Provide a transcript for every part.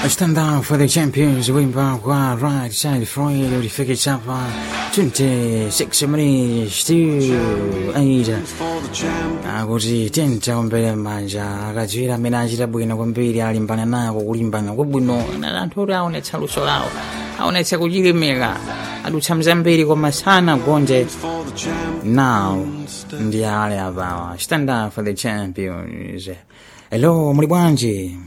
Stand down for the champions wimba kwa right side Freud ulifika chapa 26 minutes to 8 akuti tenta ombere manja akadziwira amene achita bwino kwambiri alimbana nako kulimbana kwabwino na anthu oti aonetsa luso lawo aonetsa kuchilimika adutsa mzambiri koma sana gonje now ndi ale apawa stand up for the champions hello muli bwanji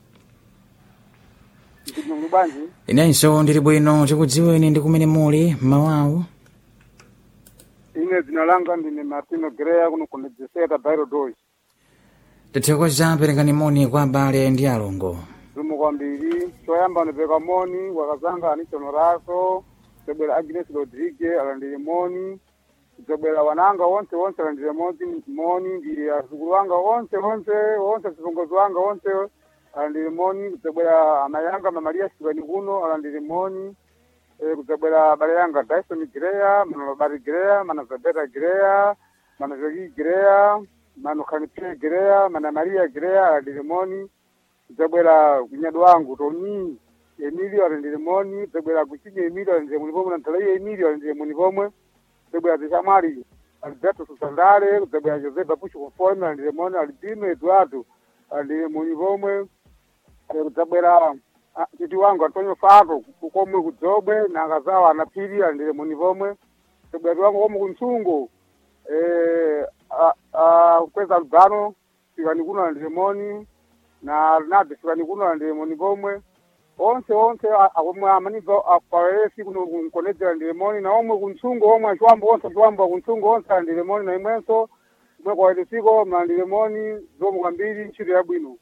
muli bwanji inenso ndili bwino tikudziweni ndi kumene muli mmawawu ine dzina langa ndine martino greya kuno kunedzeseta bairo doji tithokoza perekani moni kwa abale ndi alongo zumu kwambiri choyamba ndipeka moni wakazanga anichono raso zobwera agnes rodrigue alandire moni zobwera wananga onse onse alandire moni moni ndi azukulu wanga onse onse onse zipongozi wanga onse alandire moni kuzobwera amayi anga mamaria sikani kuno alandire moni Eh, kuzobwera abale yanga dyson greya mana babari greya mana zabeta greya mana jogi greya mano kanipe greya mana maria greya alandire moni kuzobwera kunyado wangu toni emilio alandire moni kuzobwera kuchinya emilio alandire muni pomwe na ntalaiya emilio alandire muni pomwe kuzobwera tishamwali alberto susandale kuzobwera josefa pushi conforme alandire moni albino eduardo alandire muni pomwe Eh, kudzabwera ah, titi wangu antonio fato komwe kudzobwe nakazawa anaphiri alandire muni pomwe kudzabwera tiwangu komwe kuntsungo eh, ah, ah, kweza lugano sikani kuno alandire moni na rinaldo sikani kuno alandire moni pomwe onse onse a- akomwe amaniva paesi kuno kunkonedzera alandire moni na omwe kuntsungo omwe achiwambo onse achiwambo kuntsungo onse alandire moni na imwenso kumwe kwaedesiko mlandire moni zomwe kwambiri ntchito yabwino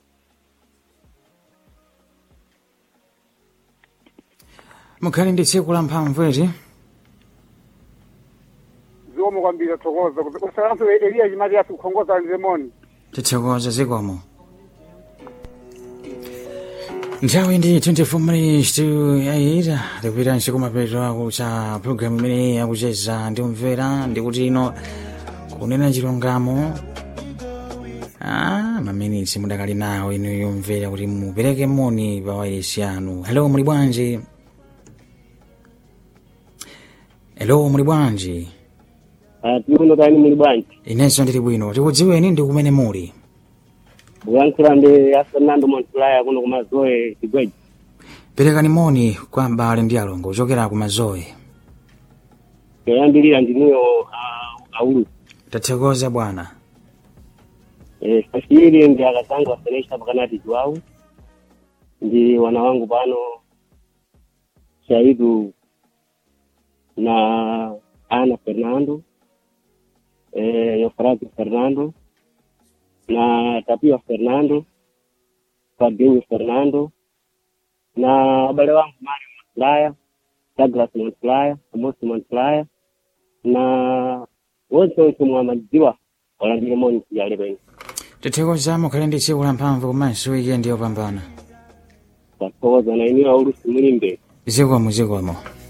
mukhale ndi tsiku la mphamvu eti zomwe kwambiri athokoza kusalanso eliya chimati yasi kukhongoza alandire moni tithokoza zikomo nthawi ndi 24 minutes to 8 tikupita nsiku mapeto ako cha programu imene yakucheza ndi umvera ndikuti ino kunena chilungamo ah, maminitsi mudakali nawo inu yomvera kuti mupereke moni pa wailesi yanu hello muli bwanji hello muli bwanji tikuno kani muli bwanji inenso ndili bwino tikudziweni ndi kumene muli kuyankhula ndi a fernando montulaya kuno kumazoe chigweji perekani moni kwa abale ndi alongo kuchokera ku mazoe yoyambirira ndiniyo aulu tathokoza bwana sashiri ndi akazangu asenesha pakanati chiwawu ndi wana wangu pano shaidu na ana fernando eh, yofrati fernando na tapia fernando fabinho fernando na wabale wangu mario montulaya douglas montulaya amosi montulaya na wonse wonse mwamadziwa walandire moni sijale pene tathokoza mukhale ndi tsiku la mphamvu komanso wikendi yopambana tathokoza na iniyo aulusi mulimbe zikomo zikomo